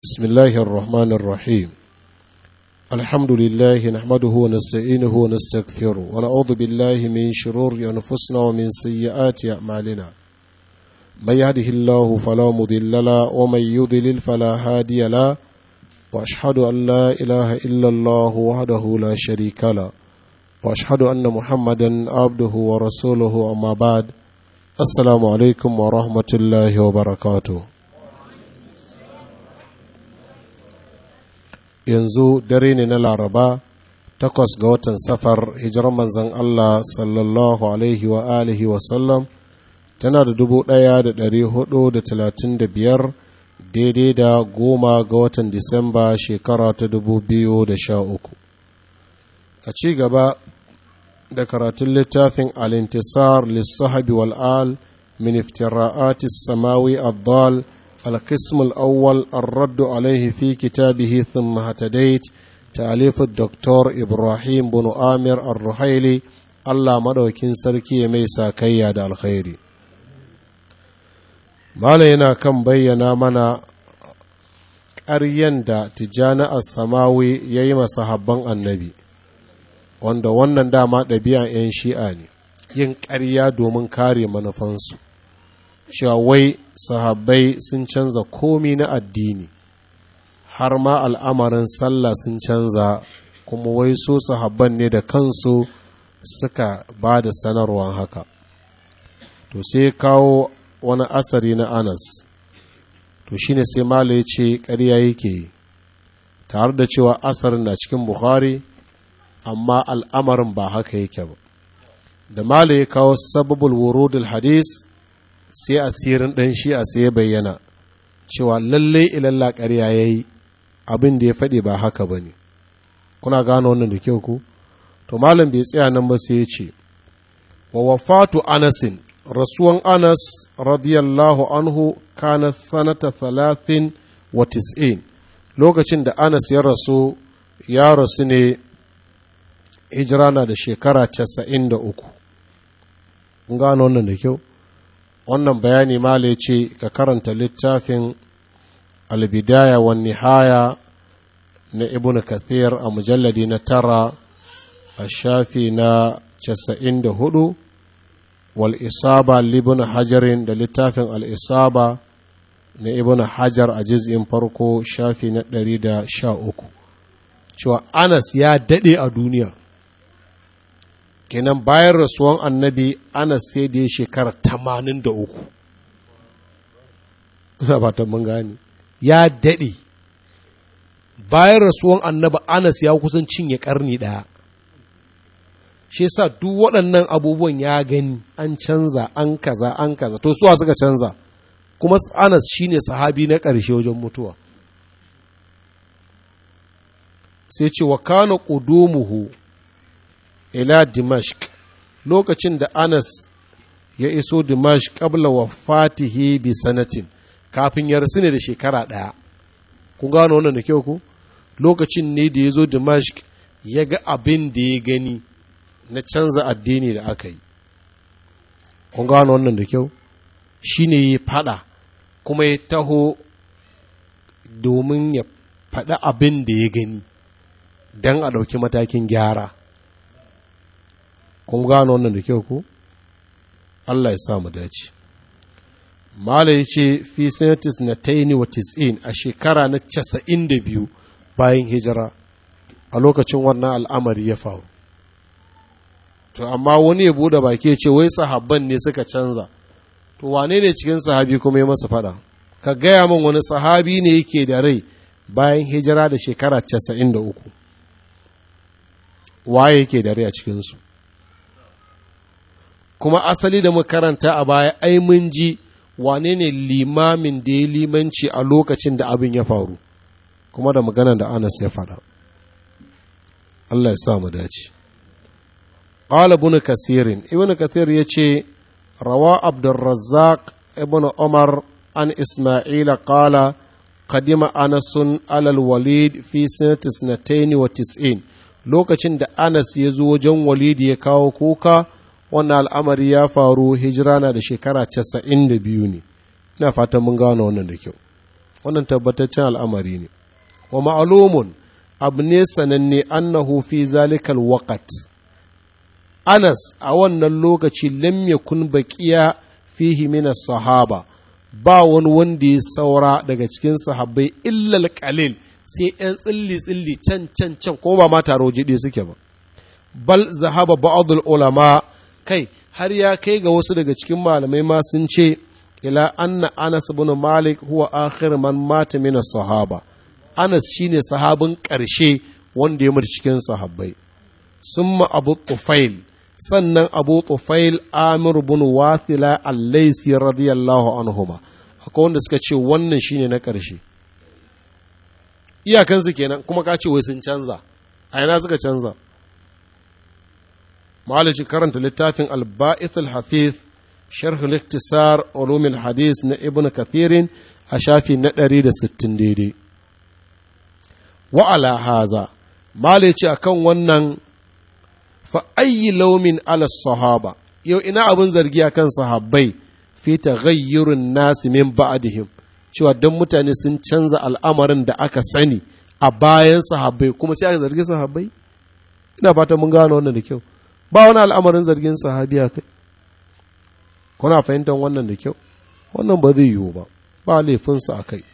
بسم الله الرحمن الرحيم الحمد لله نحمده ونستعينه ونستغفره ونعوذ بالله من شرور أنفسنا ومن سيئات أعمالنا من يهده الله فلا مضل له ومن يضلل فلا هادي له وأشهد أن لا إله إلا الله وحده لا شريك له وأشهد أن محمدا عبده ورسوله أما بعد السلام عليكم ورحمة الله وبركاته yanzu dare ne na laraba takwas ga watan safar hijirar manzan Allah sallallahu alaihi wa alihi wasallam tana da dubu ɗaya da ɗari hudu da talatin da biyar daidai da goma ga watan disamba shekara ta dubu biyu da sha uku a ci gaba da karatun littafin alintisar lissahabi wal'al min iftira'atis samawi addal القسم الأول الرد عليه في كتابه ثم هتديت تأليف الدكتور إبراهيم بن آمر الرحيلي الله مدوكين سركي ميسا كياد الخير ما لينا كم بينا منا ƙaryen da tijjani a samawi ya yi masahabban annabi wanda wannan dama ɗabi'an 'yan shi'a ne yin ƙarya domin kare manufansu cewa wai sahabbai sun canza komi na addini har ma al'amarin sallah sun canza kuma wai so sahabban ne da kansu suka ba da sanarwar haka to sai kawo wani asari na anas to shine sai mala ya ce ƙarya yake tare da cewa asarin na cikin bukhari amma al'amarin ba haka yake ba da mala ya kawo sababul wurudul hadis sai asirin ɗan shi a sai ya bayyana cewa lallai ilalla ƙarya ya yi abin da ya faɗi ba haka ba ne kuna gano wannan da kyau ku to malam bai tsaya nan ba sai ya ce wa wafatu anasin rasuwan anas radiyallahu anhu kana sanata talatin wa tis'in lokacin da anas ya rasu ya rasu ne hijira na da shekara casa'in da uku gano wannan da kyau wannan bayani mala ya ce ka karanta littafin albidaya wa nihaya na ibn kathir a mujalladi na tara a shafi na casa'in da hudu wal isaba libin hajarin da littafin al'isaba na ibn hajar a jiz'in farko shafi na ɗari da sha uku cewa anas ya daɗe a duniya kenan bayan rasuwan annabi ana sai da ya shekara tamanin da uku ina fatan mun gane ya daɗe bayan rasuwan annabi anas ya kusan cinye ƙarni ɗaya shi sa duk waɗannan abubuwan ya gani an canza an kaza an kaza to suwa suka canza kuma anas shine sahabi na ƙarshe wajen mutuwa sai ce wa kana ƙudumuhu ila Dimashq lokacin da Anas ya iso Dimashq qabla wafatihi bi sanatin kafin ya rasu ne da shekara ɗaya kun gano wannan da kyau ku lokacin ne da ya zo Dimashq ya ga abin da ya gani na canza addini da aka yi kun gano wannan da kyau shi ne ya faɗa kuma ya taho domin ya faɗi abin da ya gani don a ɗauki matakin gyara kun gano wannan da kyau ku Allah ya sa mu dace Mala ya ce fi sanatis na taini wa tis'in a shekara na casa'in da biyu bayan hijira a lokacin wannan al'amari ya faru to amma wani ya bude baki ya ce wai sahabban ne suka canza to wane ne cikin sahabi kuma ya masa fada ka gaya min wani sahabi ne yake da rai bayan hijira da shekara casa'in da uku waye yake da rai a cikinsu kuma asali da makaranta a baya ai mun ji wane ne limamin da ya limanci a lokacin da abin ya faru kuma da maganar da anas ya faɗa Allah ya sa mu dace qala ibn kasirin ibn kasir yace rawa abdurrazzaq ibn umar an isma'ila qala qadima anasun alal walid fi sanati sanatayn wa tis'in lokacin da anas ya zo wajen walid ya kawo kuka wannan al'amari ya faru hijira na da shekara casa'in da biyu ne ina fatan mun gano wannan da kyau wannan tabbataccen al'amari ne wa ma'alumun abu ne sananne annahu fi zalikal waqt Anas a wannan lokaci lam yakun baqiya fihi min sahaba ba wani wanda ya saura daga cikin sahabbai illal qalil sai ‘yan tsilli-tsilli can can can ko ba ma taro jiɗe suke ba bal zahaba ba'adul ulama kai har ya kai ga wasu daga cikin malamai ma sun ce ila anna anas ibn malik huwa akhir man mata min sahaba anas shine sahabin ƙarshe wanda ya mutu cikin sahabbai summa abu tufail sannan abu tufail amir bin wathila al-laisi radiyallahu anhuma akwai wanda suka ce wannan shine na ƙarshe iyakansu kenan kuma ka ce wai sun canza a yana suka canza malici karanta littafin al-ba'ith al-hafiz sharh al-iktisar ulum al-hadis na ibn kathirin a shafi na 160 daidai wa ala haza malici akan wannan fa ayyi laumin ala sahaba yau ina abin zargi akan sahabbai fi taghayyurun nasi min ba'dihim cewa don mutane sun canza al'amarin da aka sani a bayan sahabbai kuma sai aka zargi sahabbai ina fata mun gano wannan da kyau ba wani al'amarin zargin sahabi a kai kuna fahimtar wannan da kyau wannan ba zai yiwu ba ba laifinsa a kai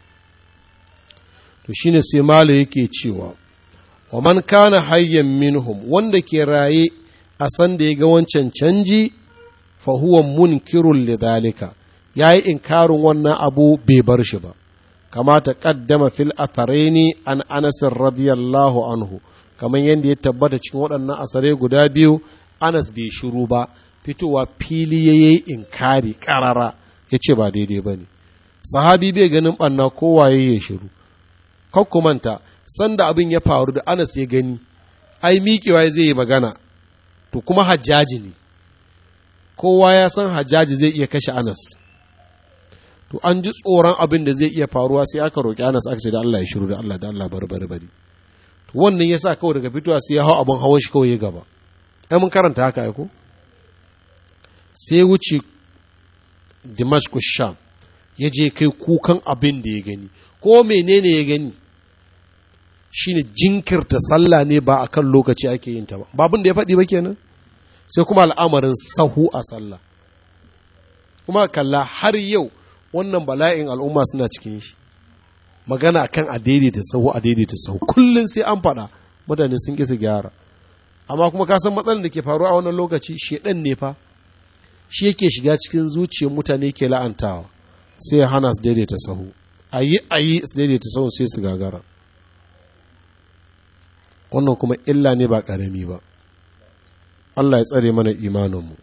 to shine sai mala yake cewa wa man kana hayyan minhum wanda ke raye a san da ya ga wancan canji fa huwa munkirun lidhalika ya yi inkarin wannan abu bai bar shi ba kamata kaddama fil atharaini an anasin radiyallahu anhu kamar yadda ya tabbata cikin waɗannan asare guda biyu anas bai shiru ba fitowa fili ya yi inkari ƙarara ya ce ba daidai ba ne sahabi bai ganin ɓanna kowaye ya shiru manta sanda abin ya faru da anas ya gani ai miƙewa zai yi magana to kuma hajjaji ne kowa ya san hajjaji zai iya kashe anas to an ji tsoron abin da zai iya faruwa sai aka roƙi Anas aka ce da Allah ya shiru da Allah da Allah bari bari bari to wannan yasa kawai daga fitowa sai ya hau abin hawan shi kawai ya gaba ai mun karanta haka ai ko sai wuce Dimashq Sham ya je kai kukan abin da ya gani ko menene ya gani shine jinkirta sallah ne ba akan lokaci ake yin ta ba babin da ya faɗi ba kenan sai kuma al'amarin sahu a sallah kuma kalla har yau wannan bala'in al'umma suna cikin shi magana kan a daidaita sahu a daidaita sahu kullum sai an faɗa mutane sun ƙi su gyara amma kuma ka san matsalar da ke faruwa a wannan lokaci shedan ne fa shi yake shiga cikin zuciyar mutane ke la'antawa sai ya hana su daidaita sahu a yi a yi su daidaita sahu sai su gagara wannan kuma illa ne ba ƙarami ba Allah ya tsare mana imaninmu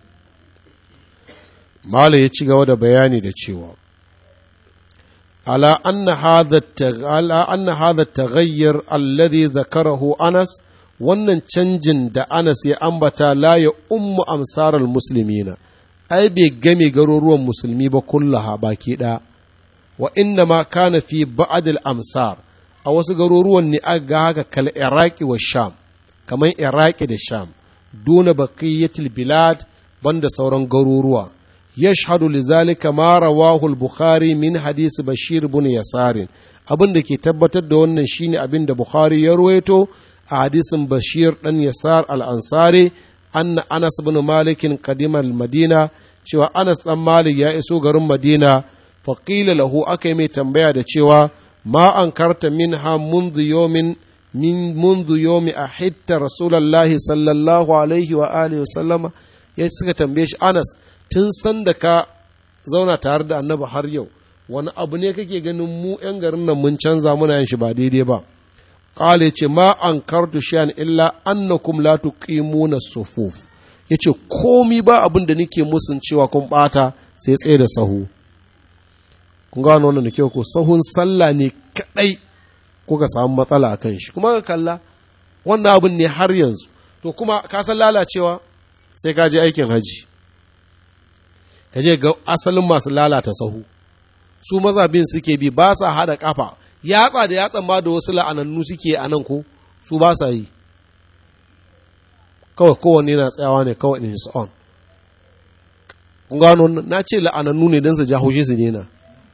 Mala ya ci gaba da bayani da cewa, Ala anna hadha taghayyar alladhi zakarahu Anas wannan canjin da Anas ya ambata la ya ummu amsarar musulmina, ai bai game garuruwan musulmi ba kullaha baki ɗaya, wa inna ma kana fi ba'adil amsar a wasu garuruwan ne aka ga haka kal Iraki wa Sham, kamar Iraki da Sham, duna baqiyatil bilad banda sauran garuruwa. يشهد لذلك ما رواه البخاري من حديث بشير بن يسار abin da ke tabbatar da wannan shine abin da Bukhari ya ruwaito a hadisin Bashir dan Yasar al-Ansari anna Anas bin Malik qadima al-Madina cewa Anas dan Malik ya iso garin Madina fa qila lahu aka mai tambaya da cewa ma ankarta minha منذ يوم min منذ يوم ahitta rasulullahi sallallahu alaihi wa alihi wa sallama ya suka tambaye shi Anas tun san da ka zauna tare da annabi har yau wani abu ne kake ganin mu 'yan garin nan mun canza muna yin shi ba daidai ba ƙale ce ma an kartu shiyan illa annakum la tuqimuna sufuf yace komi ba abin da nake musun cewa kun bata sai tsaye da sahu kun gano wannan da kyau ko sahun sallah ne kadai kuka samu matsala a kan shi kuma ka kalla wannan abin ne har yanzu to kuma ka san lalacewa sai ka je aikin haji ka je ga asalin masu lalata sahu su mazabin suke bi ba sa haɗa ƙafa yatsa da yatsan ma da wasu la'anannu suke a nan ko su ba sa yi kawai kowanne na tsayawa ne kawai in his on kun gano na ce la'anannu ne don su ja haushe su nena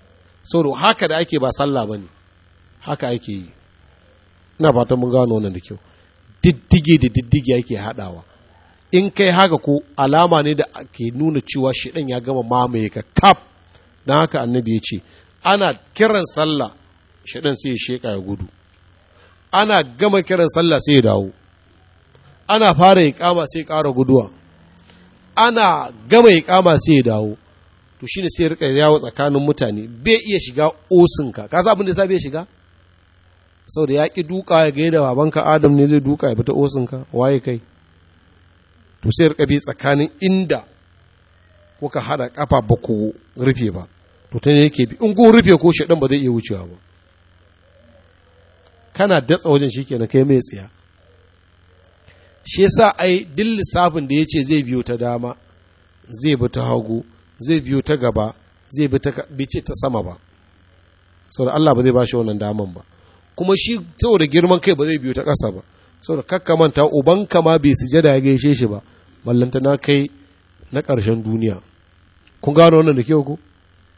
saboda haka da ake ba sallah ba ne haka ake yi ina fatan mun gano wannan da kyau diddige da diddige ake haɗawa in kai haka ko alama ne da ke nuna cewa shiɗan ya gama mamaye ka kaf don haka annabi ya ce ana kiran sallah shiɗan sai ya sheƙa ya gudu ana gama kiran sallah sai ya dawo ana fara iƙama sai ƙara guduwa ana gama iƙama sai ya dawo to shine sai rika yawo tsakanin mutane bai iya shiga osinka ka sa abin da sa bai shiga saboda ya ki duka ya ga da babanka adam ne zai duka ya fita osinka waye kai to sai rika bi tsakanin inda kuka hada kafa ba ku rufe ba to ta yake bi in kun rufe ko shaɗan ba zai iya wucewa ba kana datsa wajen shi kenan kai mai tsiya shi yasa ai duk lissafin da ya ce zai biyo ta dama zai bi ta hagu zai biyo ta gaba zai bi ta bice ta sama ba saboda Allah ba zai ba shi wannan daman ba kuma shi saboda girman kai ba zai biyo ta ƙasa ba saboda kakka manta ubanka ma bai sujada ya gaishe shi ba ballanta na kai na ƙarshen duniya kun gano wannan da kyau ko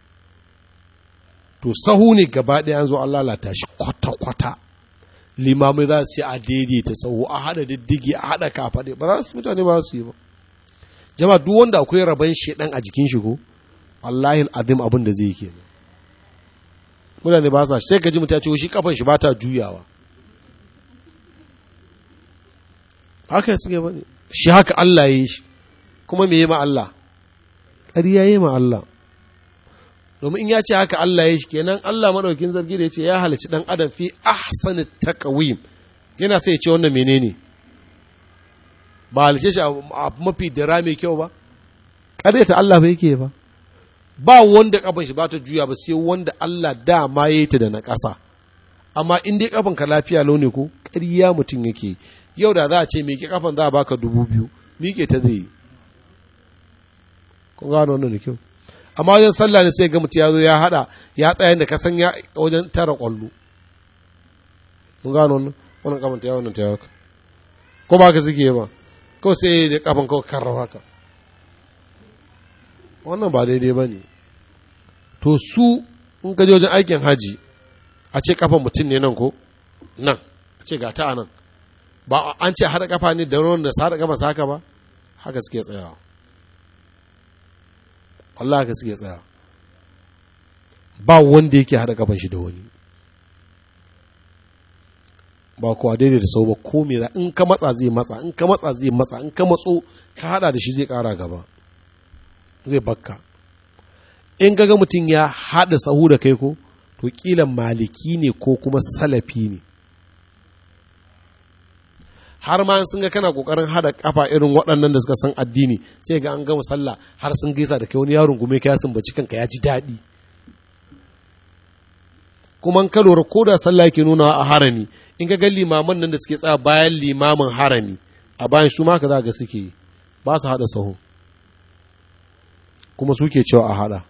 to sahu ne gaba ɗaya an zo an lalata shi kwata-kwata limamai za su ce a daidaita sahu a haɗa diddigi a haɗa kafaɗe ba za su mutane ba su yi ba jama duk wanda akwai rabon shedan a jikin shi ko wallahi adim abin da zai yi kenan mutane ba sa sai ka ji mutum ya ce shi kafan shi ba ta juyawa haka suke ba ne shi haka Allah ya yi shi kuma me yi ma Allah ƙarya yi ma Allah domin in ya ce haka Allah ya shi kenan Allah madaukin zargi da ya ce ya halicci dan adam fi ahsani taqwim yana sai ya ce wannan menene ba halice shi a mafi dara mai kyau ba ta Allah ba yake ba ba wanda kafan shi ba ta juya ba sai wanda Allah dama ya yi ta da na ƙasa amma in dai kafan ka lafiya launi ko ƙarya mutum yake yau da za a ce miƙe kafan za a baka dubu biyu miƙe ta zai yi kun gano wannan da kyau amma wajen sallah ne sai ga mutum ya zo ya hada ya tsaya da kasan ya wajen tara kwallo mun gano wannan wannan kafan ta ya wannan ta ya ko ba ka suke ba ko sai da kafan kawai karrafa ka wannan ba daidai ba ne to su in ka je wajen aikin haji a ce kafan mutum ne nan ko nan a ce ga ta a nan ba an ce haɗa kafa ne da ruwan da haɗa kafa haka ba haka suke tsayawa Allah haka suke tsaya ba wanda yake haɗa kafan shi da wani ba kuwa daidai da sau ba ko me in ka matsa zai matsa in ka matsa zai matsa in ka matso ka hada da shi zai kara gaba zai bakka in ga mutum ya hada sahu da kai ko to kila maliki ne ko kuma salafi ne har ma sun ga kana kokarin hada kafa irin waɗannan da suka san addini sai ga an gama sallah har sun gaisa da kai wani yaron gume ka sun baci kanka ya ji daɗi kuma ka lura ko da sallah yake nuna a harami in ka ga limaman nan da suke tsaya bayan limamin harami a bayan su ma ka za ga suke ba su haɗa sahu kuma suke cewa a haɗa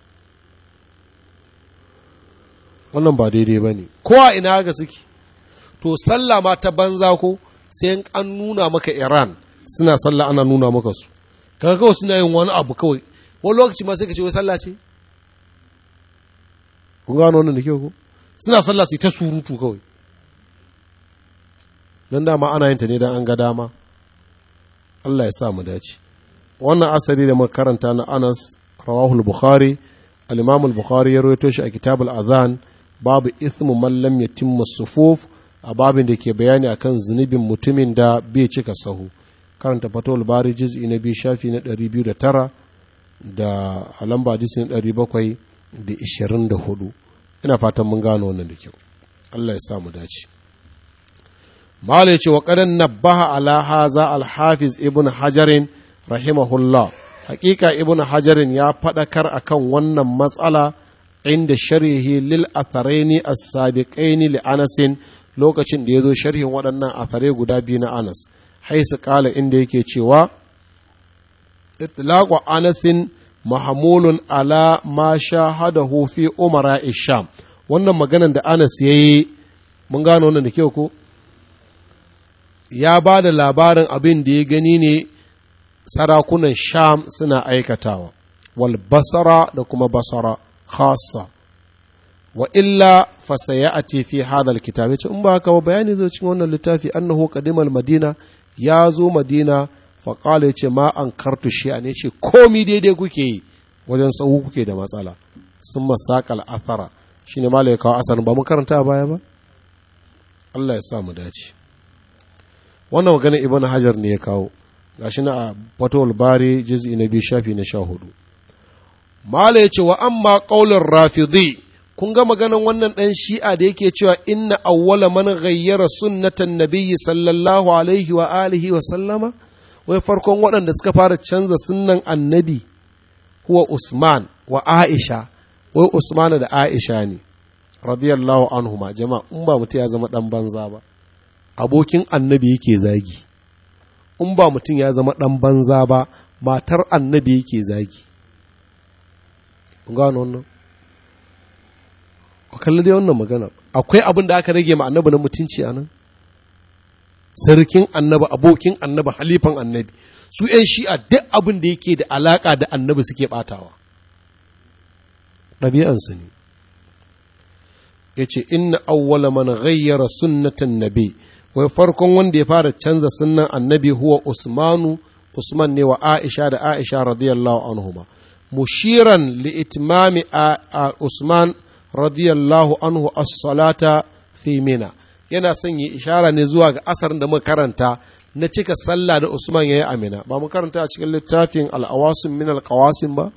wannan ba daidai ba ne ko a ina ga suke to sallah ma ta banza ko sai an nuna maka iran suna sallah ana nuna maka su kaga kawai suna yin wani abu kawai wani lokaci ma sai ka ce wai sallah ce kun gano wannan da kyau ko suna sallah su ta surutu kawai don dama ana yin ta ne don an ga dama Allah ya sa mu dace wannan asali da makaranta na Anas rawahul Bukhari al-Imam al-Bukhari ya rawaito shi a kitab al-Adhan babu ithmu man lam yatimma sufuf a babin da ke bayani akan zunubin mutumin da bai cika sahu karanta fatawul bari juz'i na biyu shafi na 209 da alamba hadisi na 724 ina fatan mun gano wannan da kyau Allah ya sa mu dace Mala ce wa ƙadan nabbaha ala haza alhafiz ibn hajarin rahimahullah hakika ibn hajarin ya faɗakar akan wannan matsala inda sharhi lil atharaini as-sabiqaini li anasin lokacin da ya zo sharhin waɗannan athare guda biyu na anas haisu ƙala inda yake cewa itlaqu anasin mahmulun ala ma shahadahu fi umara isham wannan maganan da anas yayi mun gano wannan da kyau ko ya ba da labarin abin da ya gani ne sarakunan sham suna aikatawa wal basara da kuma basara khasa wa illa fa sayati fi hadha alkitab yace in ba haka ba bayani zai cikin wannan littafi annahu qadimal madina ya zo madina fa qala yace ma an kartu shi an yace komi daidai kuke yi wajen tsawo kuke da matsala sun masaqal athara shine malai kawo asarin ba mun karanta a baya ba Allah ya sa mu dace wannan magana ibn hajar ne ya kawo gashi na a fatawul bari juz'i na biyu shafi na sha hudu mala yace wa amma qaulur rafidi kun ga maganan wannan dan shi'a da yake cewa inna awwala man ghayyara sunnatan nabiyyi sallallahu alaihi wa alihi wa sallama wai farkon waɗanda suka fara canza sunnan annabi huwa usman wa aisha wai usman da aisha ne radiyallahu anhuma jama'a in ba mutum ya zama dan banza ba abokin annabi yake zagi in ba mutum ya zama dan banza ba matar annabi yake zagi kun gano wannan ku kalli dai wannan magana akwai abin da aka rage ma annabi na mutunci a nan sarkin annabi abokin annabi halifan annabi su ‘yan shi'a duk abin da yake da alaƙa da annabi suke ɓatawa ɗabi'ansu ne ya ce inna awwala man ghayyara sunnatan nabi wai farkon wanda ya fara canza sunnan annabi huwa usmanu usman ne wa aisha da aisha radiyallahu anhuma mushiran li itmami a usman radiyallahu anhu as-salata fi mina yana son yi ishara ne zuwa ga asarin da muka karanta na cika sallah da usman ya yi amina ba mu karanta a cikin littafin al'awasin min alƙawasin ba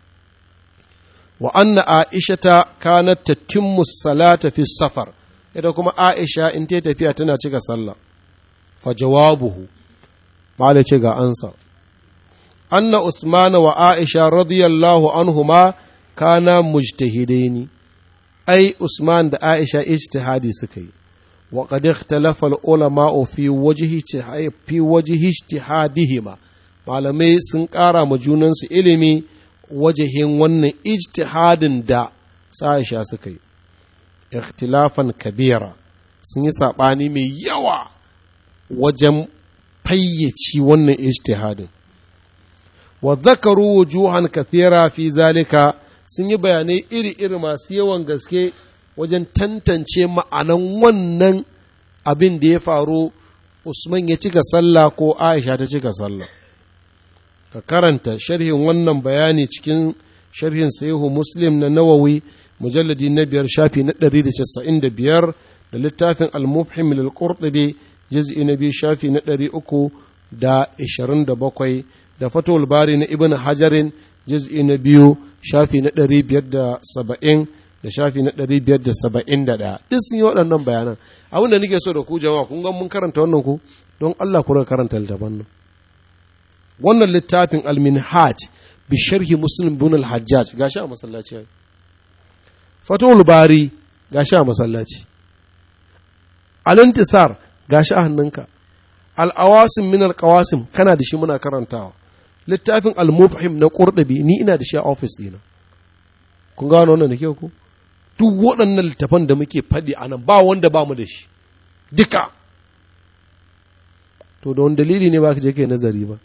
wa anna aishata kanat tatimmu salata fi safar ita kuma aisha in ta tafiya tana cika sallah fa jawabuhu mala ce ga ansa anna usman wa aisha radiyallahu anhuma kana mujtahidaini ai usman da aisha ijtihadi suka yi wa qad ikhtalafa al-ulama fi wajhi fi wajhi ijtihadihima malamai sun ƙara ma junansu ilimi wajahin wannan ijtihadin da Aisha suka yi ikhtilafan kabira sun yi saɓani mai yawa wajen fayyaci wannan ijtihadin wa zakaru wujuhan kathira fi zalika sun yi bayanai iri-iri masu yawan gaske wajen tantance ma'anan wannan abin da ya faru Usman ya cika sallah ko Aisha ta cika sallah ka karanta sharhin wannan bayani cikin sharhin sahihu muslim na nawawi mujalladi na biyar shafi na ɗari da casa'in da biyar da littafin al-mufhim lil qurtubi juz'i na biyu shafi na ɗari uku da ishirin da bakwai da fatul bari na ibn hajarin juz'i na biyu shafi na ɗari biyar da saba'in da shafi na ɗari biyar da saba'in da ɗaya duk sun yi waɗannan bayanan abin da nake so da ku jama'a kun ga mun karanta wannan ku don Allah ku karanta littafan nan wannan littafin al-minhaj bi sharhi muslim bin al-hajjaj gashi a masallaci fatul bari gashi a masallaci al-intisar gashi a hannunka al-awasim min al-qawasim kana da shi muna karantawa littafin al-mubhim na qurtubi ni ina da shi a office dina kun gano wannan da kyau ko duk waɗannan littafan da muke faɗi a nan ba wanda ba mu da shi duka to da wani dalili ne ba ka je kai nazari ba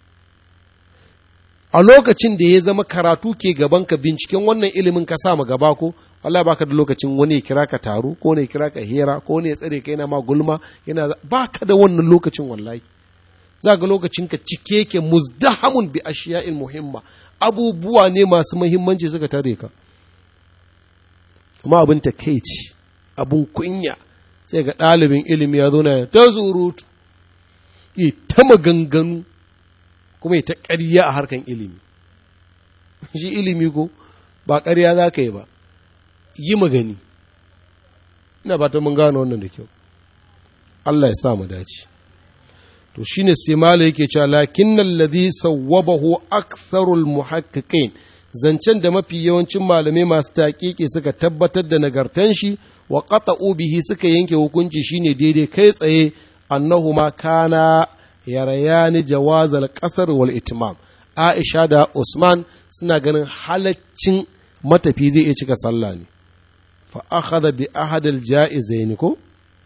a lokacin da ya zama karatu ke gaban ka binciken wannan ilimin ka sa gaba ko Allah baka da lokacin wani ya kira ka taro ko ne ya kira ka hera ko ne ya tsare ka yana ma gulma yana baka da wannan lokacin wallahi za ga lokacin ka cike yake muzdahamun bi ashiya'in muhimma abubuwa ne masu muhimmanci suka tare ka amma abin takeici abin kunya sai ga ɗalibin ilimi ya zo na ta surutu ta maganganu kuma ta ƙarya a harkan ilimi shi ilimi ko ba ƙarya za ka yi ba yi magani ina ba ta mun gano wannan da kyau Allah ya sa mu dace to shine sai mala yake cewa lakinnal ladhi sawwabahu aktharul muhaqqiqin zancen da mafi yawancin malamai masu taƙiƙi suka tabbatar da nagartan shi wa qata'u bihi suka yanke hukunci shine daidai kai tsaye annahuma kana yarayani jawazal qasar wal itmam Aisha da Usman suna ganin halaccin matafi zai iya cika sallah ne fa akhadha bi ahadil ja'izain ko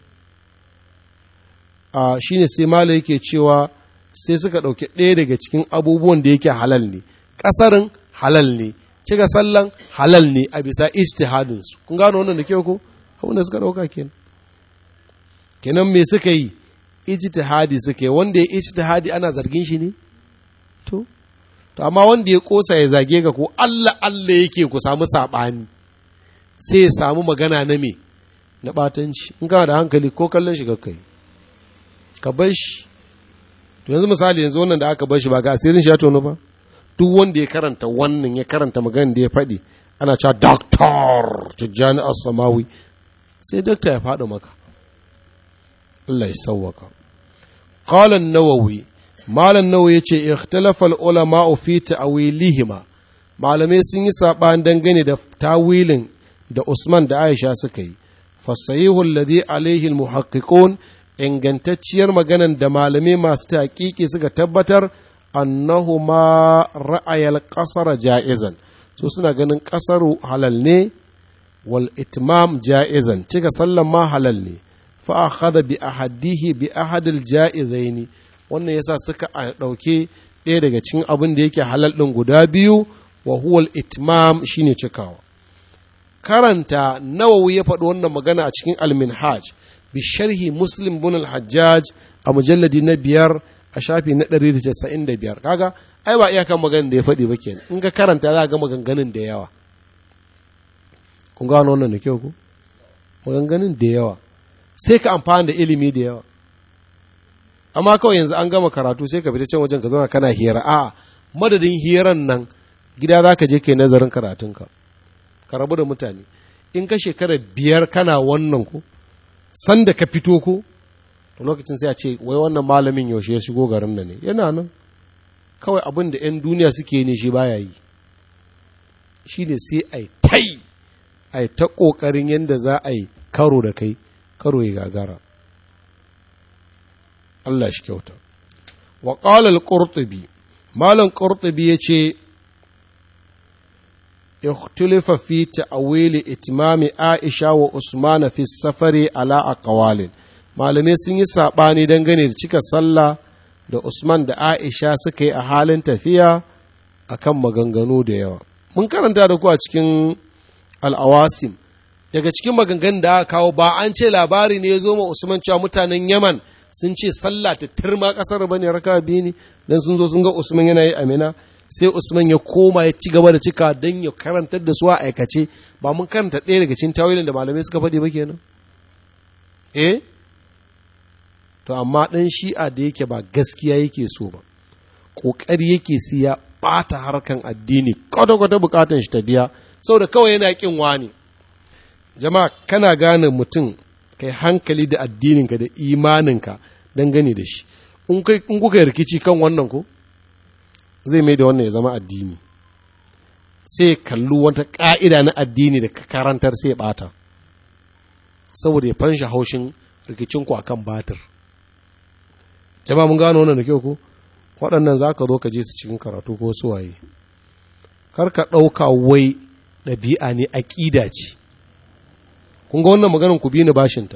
a shine sai malai yake cewa sai suka ɗauki ɗaya daga cikin abubuwan da yake halal ne ƙasarin halal ne cika sallan halal ne a bisa ijtihadin su kun gano wannan da kyau ko abin da suka dauka kenan kenan me suka yi ijtihadi suka yi wanda ya ijtihadi ana zargin shi ne to to amma wanda ya kosa ya zage ka ko Allah Allah yake ku samu sabani sai ya samu magana na me na batanci in kana da hankali ko kallon shi kai ka bar shi to yanzu misali yanzu wannan da aka bar shi ba ga asirin shi ya tono ba duk wanda ya karanta wannan ya karanta magana da ya faɗi ana cewa doctor tijjani as-samawi sai doctor ya faɗi maka Allah ya sauwaka qala an-nawawi malam nawawi yace ikhtalafa al-ulama fi ta'wilihima malamai sun yi saɓani dangane da tawilin da Usman da Aisha suka yi fasahihu alladhi alaihi al-muhaqqiqun ingantacciyar maganan da malamai masu taƙiƙi suka tabbatar annahuma ra'ayal ƙasar ja'izan su suna ganin ƙasaru halal ne wal itmam ja'izan cika sallan ma halal ne fa akhadha bi ahadihi bi ahadil ja'izaini wannan yasa suka ɗauke ɗaya daga cikin abin da yake halal ɗin guda biyu wa huwal itmam shine cikawa karanta nawawi ya faɗi wannan magana a cikin al-minhaj bi sharhi muslim bin al-hajjaj a mujalladi na biyar a shafi na 195 kaga ai ba iyakan maganin da ya faɗi ba kenan in ka karanta za ga maganganun da yawa kun gano wannan da kyau ku maganganun da yawa sai ka amfana da ilimi da yawa amma kawai yanzu an gama karatu sai ka fita can wajen ka zauna kana hira a madadin hiran nan gida za ka je kai nazarin karatunka ka rabu da mutane in ka shekara biyar kana wannan ku sanda ka fito ko to lokacin sai a ce wai wannan malamin yaushe ya shigo garin nan ne yana nan kawai abin da 'yan duniya suke ne shi baya yi shi ne sai a yi tai a yi ta ƙoƙarin yadda za a yi karo da kai karo ya gagara Allah shi kyauta wa ƙalal ƙurtubi malam ƙurtubi ya ce اختلف في تأويل إتمام عائشة وعثمان في السفر على أقوال malamai sun yi saɓani dangane da cika sallah da Usman da Aisha suka yi a halin tafiya a kan maganganu da yawa. Mun karanta da ku a cikin al'awasim, daga cikin maganganun da aka kawo ba an ce labari ne ya zo ma Usman cewa mutanen Yaman sun ce sallah ta turma ƙasar ba ne raka biyu ne, don sun zo sun ga Usman yana yi amina. sai Usman ya koma ya ci gaba da cika don ya karantar da su a aikace ba mun karanta ɗaya daga cikin tawilin da malamai suka faɗi ba kenan eh to amma ɗan shi'a da yake ba gaskiya yake so ba ƙoƙari yake siya ɓata harkan addini kwata-kwata buƙatan shi ta biya saboda kawai yana ƙin wani jama'a kana gane mutum kai hankali da addininka da imaninka dangane da shi in kuka yi rikici kan wannan ko zai mai da wannan ya zama addini sai kallu wata ƙa'ida na addini da karantar sai ɓata saboda ya fansha haushin rikicinku a kan batir jama mun gano wannan da kyau ko waɗannan za ka zo ka je su cikin karatu ko suwaye kar ka ɗauka wai ɗabi'a ne aƙida ce kun ga wannan maganin ku bi ni bashinta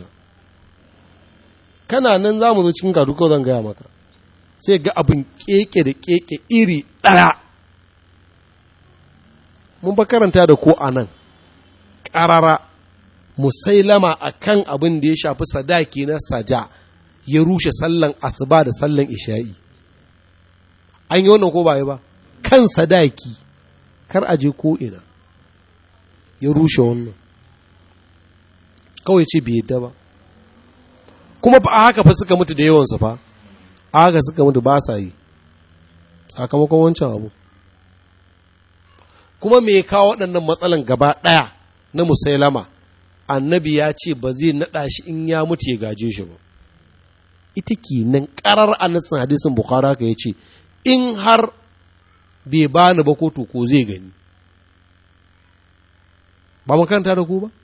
kana nan za mu zo cikin karatu ko zan gaya maka sai ga abin keke da keke iri ɗaya mun ba karanta da ko a nan ƙarara musailama a kan abin da ya shafi sadaki na saja ya rushe sallan asuba da sallan isha'i an yi wannan ko ba ba kan sadaki kar aje ko ina ya rushe wannan kawai ce bai yadda ba kuma ba a haka fa suka mutu da yawansu fa aga suka mutu ba sa yi sakamakon wancan abu kuma me kawo waɗannan matsalan gaba ɗaya na musailama annabi ya ce ba zai naɗa shi in ya mutu ya gaje shi ba ita ke nan ƙarar annasin hadisin bukhara ka ya ce in har bai bani ba ko to ko zai gani ba makaranta da ku ba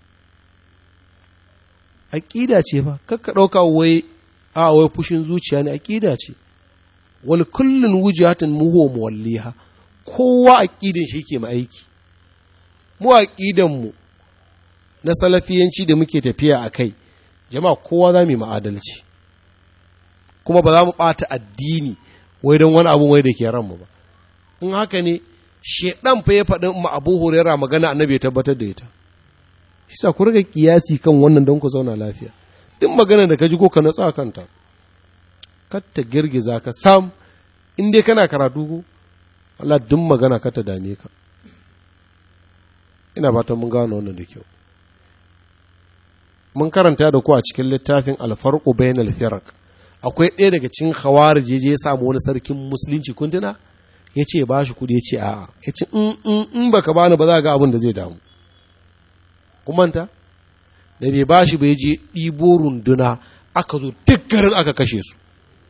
aƙida ce fa kakka ɗauka wai a wai fushin zuciya ne aƙida ce wal kullun wujatin muhu muwalliha kowa aƙidin shi ke aiki mu aƙidan mu na salafiyanci da muke tafiya a kai jama'a kowa za mu yi ma'adalci kuma ba za mu ɓata addini wai don wani abu wai da ke ranmu ba in haka ne shedan fa ya faɗin ma Abu Hurairah magana annabi ya tabbatar da ita shi sa ku riga kiyasi kan wannan don ku zauna lafiya duk magana da ka ji ko ka natsa kanta kar ta girgiza ka sam in dai kana karatu ko Allah duk magana ka ta dame ka ina fatan mun gano wannan da kyau mun karanta da ku a cikin littafin alfarqu bainal firaq akwai ɗaya daga cikin khawarij je ya samu wani sarkin musulunci kun tuna ya ce ba shi kuɗi ya ce a'a ya ce in baka bani ba za ga abin da zai damu kumanta da bai ba shi bai je ɗibo runduna aka zo duk garin aka kashe su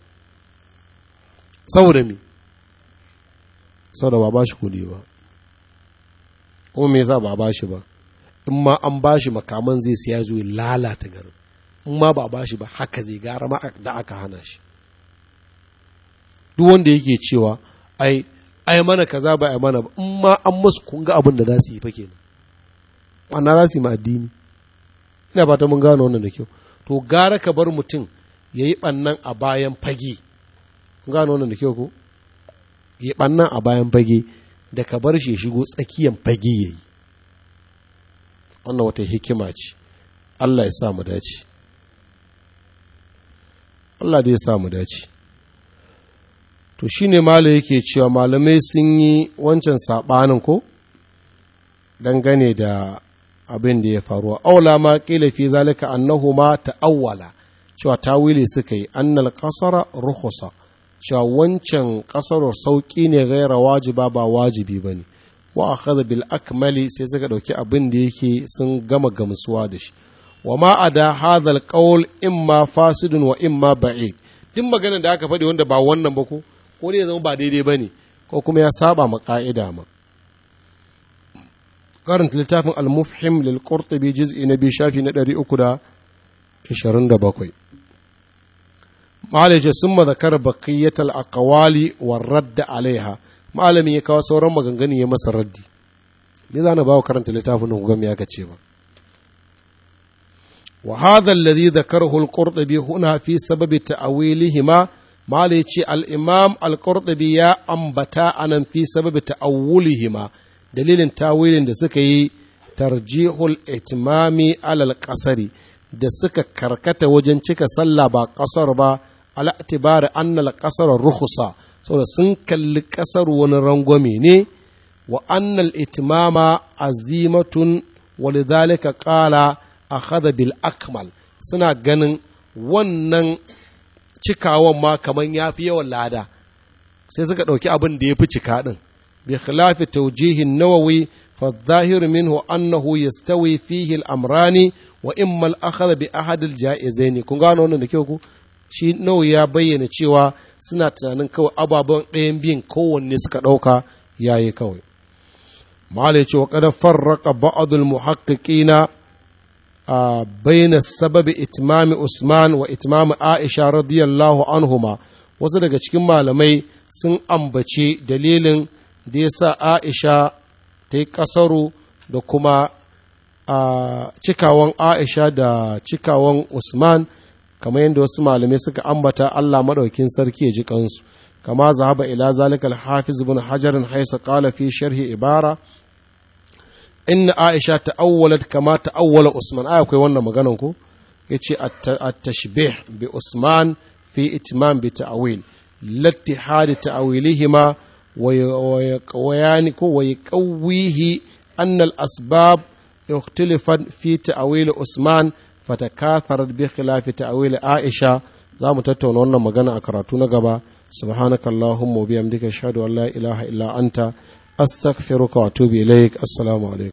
saboda me saboda ba ba shi kuɗi ba kuma me yasa ba ba shi ba in ma an ba shi makaman zai siya zuwa lalata garin in ma ba ba shi ba haka zai gara ma da aka hana shi duk wanda yake cewa ai ai mana kaza ba ai mana ba in ma an musu kun ga abin da za su yi fa kenan ana za su yi ma addini ina fata mun gano wannan da kyau to gara ka bar mutum ya yi ɓannan a bayan fage mun gano wannan da kyau ko ya yi ɓannan a bayan fage da ka bar shi ya shigo tsakiyan fage ya yi wannan wata hikima ce Allah ya sa mu dace Allah da ya sa mu dace to shine malo yake cewa malamai sun yi wancan saɓanin ko dangane da abin da ya faru aula ma kila fi zalika annahu ma ta'awwala cewa tawili suka yi annal qasara rukhsa cewa wancan kasarar sauki ne gaira wajiba ba wajibi bane wa akhadha bil akmali sai suka dauki abin da yake sun gama gamsuwa da shi wa ma ada hadha al qawl imma fasidun wa imma ba'id duk maganar da aka faɗi wanda ba wannan ba ko ko ne zama ba daidai bane ko kuma ya saba ma ka'ida ma karanta littafin al-mufhim lil qurtubi juz'i na biyu shafi na 327 malaje sun mazakar baqiyyat al-aqwali war radd alaiha malamin ya kawo sauran maganganu ya masa raddi me zana bawo karanta littafin nan gami aka ce ba wa hadha alladhi dhakarahu al-qurtubi huna fi sababi ta'wilihima malai ce al-imam al-qurtubi ya ambata anan fi sababi ta'awulihima dalilin tawilin da suka yi tarjihul itimami alal kasari da suka karkata wajen cika sallah ba kasar ba ala tibari annal kasar ruhusa saboda sun kalli kasar wani rangwame ne wa annal itimama azimatun walidhalika qala akhadha bil akmal suna ganin wannan cikawan ma kaman yafi yawan lada sai suka ɗauki abin da ya fi cika ɗin بخلاف توجيه النووي فالظاهر منه أنه يستوي فيه الأمران وإما الأخذ بأحد الجائزين kun gano wannan da kyau ku shi nawa ya bayyana cewa suna tunanin kawai ababen ɗayan biyun kowanne suka ɗauka yayi kawai malai cewa kada farraka ba'adul muhaqqiqina baina sababi itmami usman wa itmami aisha radiyallahu anhuma wasu daga cikin malamai sun ambace dalilin da ya sa Aisha ta yi ƙasaru da kuma a cikawan Aisha da cikawan Usman kamar yadda wasu malamai suka ambata Allah maɗaukin sarki ya ji kansu kama zahaba ila zalikal hafiz ibn hajarin haisa qala fi sharhi ibara inna Aisha ta'awwalat kama ta'awwala Usman ai akwai wannan maganan ko yace at-tashbih bi Usman fi itmam bi ta'wil lattihad ta'wilihima ويعني ويقويه أن الأسباب اختلفت في تأويل عثمان فتكاثرت بخلاف تأويل عائشة za mu tattauna wannan magana a karatu na gaba subhanaka allahumma wa bihamdika ashhadu an la ilaha illa anta astaghfiruka wa atubu ilaik assalamu alaikum